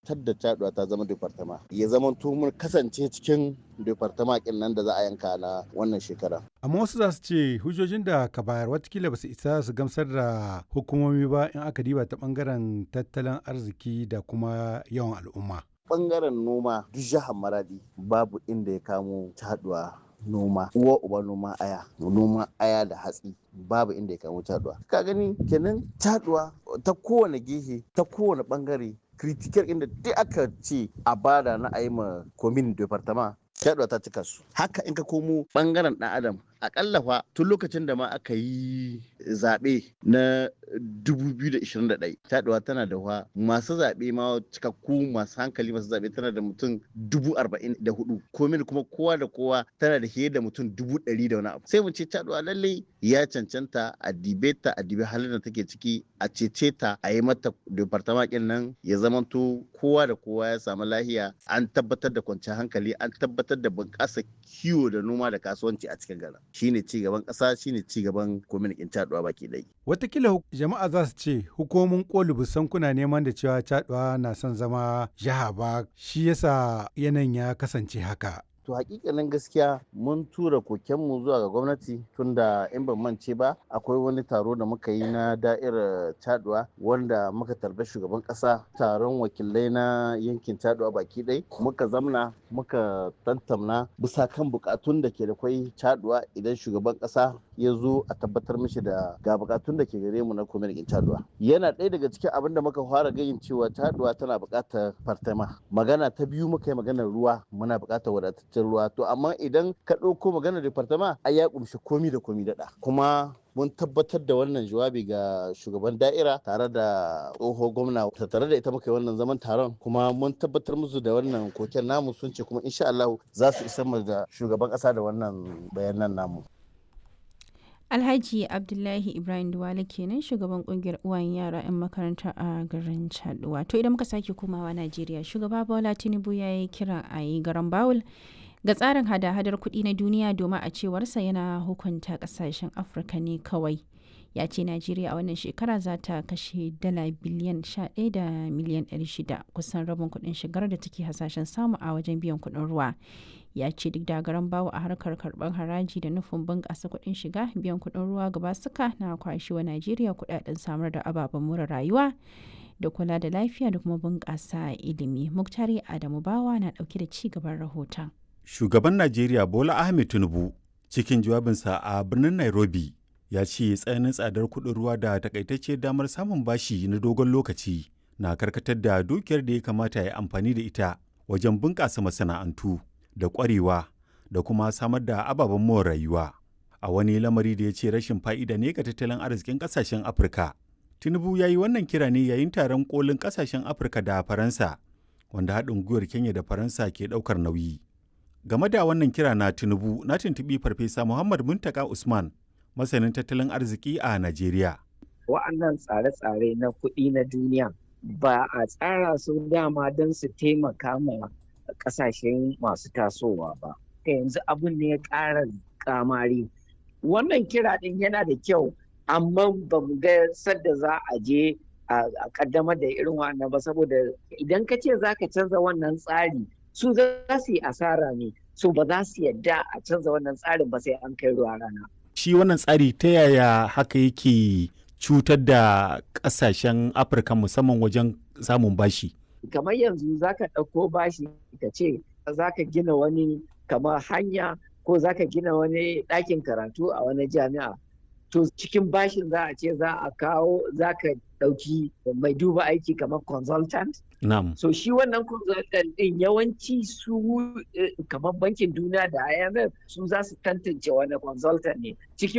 tabbatar da caduwa ta zama departama ya zama mun kasance cikin departama kin nan da za a yanka na wannan shekara amma wasu za su ce hujjojin da ka bayar watakila ba su isa su gamsar da hukumomi ba in aka diba ta bangaren tattalin arziki da kuma yawan al'umma bangaren noma duk jihar maradi babu inda ya kamo caduwa noma uwa uba noma aya noma aya da hatsi babu inda ya kamo caduwa ka gani kenan caduwa ta kowane gehe ta kowane bangare critical inda duk aka ce a bada na ayi ma komin departama caduwa ta cika su haka in ka komo bangaren dan adam akalla fa tun lokacin da ma aka yi zaɓe na 2021 taɗuwa tana da wa masu zaɓe ma cikakku masu hankali masu zaɓe tana da mutum 44 komin kuma kowa da kowa tana da fiye da mutum 100 da wani abu sai mu ce taɗuwa lallai ya cancanta a dibe ta a dibe halin da take ciki a cece ta a yi mata departamakin nan ya zamanto kowa da kowa ya samu lahiya an tabbatar da kwanciyar hankali an tabbatar da bunƙasa kiwo da noma da kasuwanci a cikin garin shine ci gaban ƙasa shine ci gaban kwamitin caɗuwa baki ɗaya. Watakila jama'a za su ce hukumomin koli busan kuna neman da cewa caɗuwa na son zama jiha ba shi yasa yanayin ya kasance haka. to hakikanin gaskiya mun tura kokenmu zuwa ga gwamnati tunda in ban mance ba akwai wani taro da muka yi na da'irar taduwa wanda muka tarbi shugaban kasa taron wakilai na yankin taduwa baki ɗai muka zamna muka tantamna bisa kan bukatun da ke da kwai taduwa idan shugaban kasa ya zo a tabbatar mishi da ga bukatun da ke gare mu na kwamitin taduwa yana ɗaya daga cikin abin da muka fara gayin cewa taduwa tana buƙatar fartama magana ta biyu muka yi maganar ruwa muna buƙatar wadataccen ruwa to amma idan ka ɗauko maganar departama ai ya kumshi komi da komi daɗa kuma mun tabbatar da wannan jawabi ga shugaban da'ira tare da tsoho gwamna tare da ita muka yi wannan zaman taron kuma mun tabbatar musu da wannan koken namu sun ce kuma insha Allah za su isa mu da shugaban ƙasa da wannan bayanan namu Alhaji Abdullahi Ibrahim Duwale kenan shugaban kungiyar uwayen yara 'yan makaranta a garin Chaduwa. To idan muka sake komawa Najeriya, shugaba Bola Tinubu ya yi kira a yi garan Bawul ga tsarin hada-hadar kuɗi na duniya domin a cewarsa yana hukunta ƙasashen Afirka ne kawai. Ya ce Najeriya a wannan shekara za ta kashe dala biliyan 11 da miliyan 600 kusan rabin kuɗin shigar da take hasashen samu a wajen biyan kuɗin ruwa. ya ce duk da garan bawo a harkar karɓar haraji da nufin bunƙasa kuɗin shiga biyan kuɗin ruwa gaba suka na kwashi wa najeriya kuɗaɗen samar da ababen more rayuwa da kula da lafiya da kuma bunƙasa ilimi muktari adamu bawa na ɗauke da ci gaban rahoton shugaban najeriya bola ahmed tinubu cikin jawabinsa a birnin nairobi ya ce tsananin tsadar kuɗin ruwa da takaitacce damar samun bashi na dogon lokaci na karkatar da dukiyar da ya kamata ya amfani da ita wajen bunƙasa masana'antu da ƙwarewa da kuma samar da ababen more rayuwa a wani lamari da ya ce rashin fa'ida ne ga tattalin arzikin ƙasashen afirka tinubu ya yi wannan kira ne yayin taron kolin ƙasashen afirka da faransa wanda haɗin gwiwar kenya da faransa ke ɗaukar nauyi game da wannan kira na tinubu na tuntuɓi farfesa muhammad muntaka usman masanin tattalin arziki a najeriya wa'annan tsare-tsare na kuɗi na duniya ba a tsara su dama don su taimaka ma kasashen masu tasowa ba ta yanzu abin ne ya ƙara kamari wannan kira ɗin yana da kyau amma ba mu ga sadda za a je a kaddamar da irin wannan ba saboda idan ka ce za ka canza wannan tsari su za su yi asara ne su ba za su yadda a canza wannan tsarin ba sai an kai ruwa rana shi wannan tsari ta yaya haka yake cutar da ƙasashen afirka musamman wajen samun bashi kamar yanzu za ka ɗauko bashi ka ce za ka gina wani kamar hanya ko za ka gina wani ɗakin karatu a wani jami'a to cikin bashin za a ce za a kawo za ka ɗauki mai duba aiki kamar consultant Na'am. so shi wannan consultant ɗin yawanci su kamar bankin duniya da IMF su za su tantance wani consultant ne cikin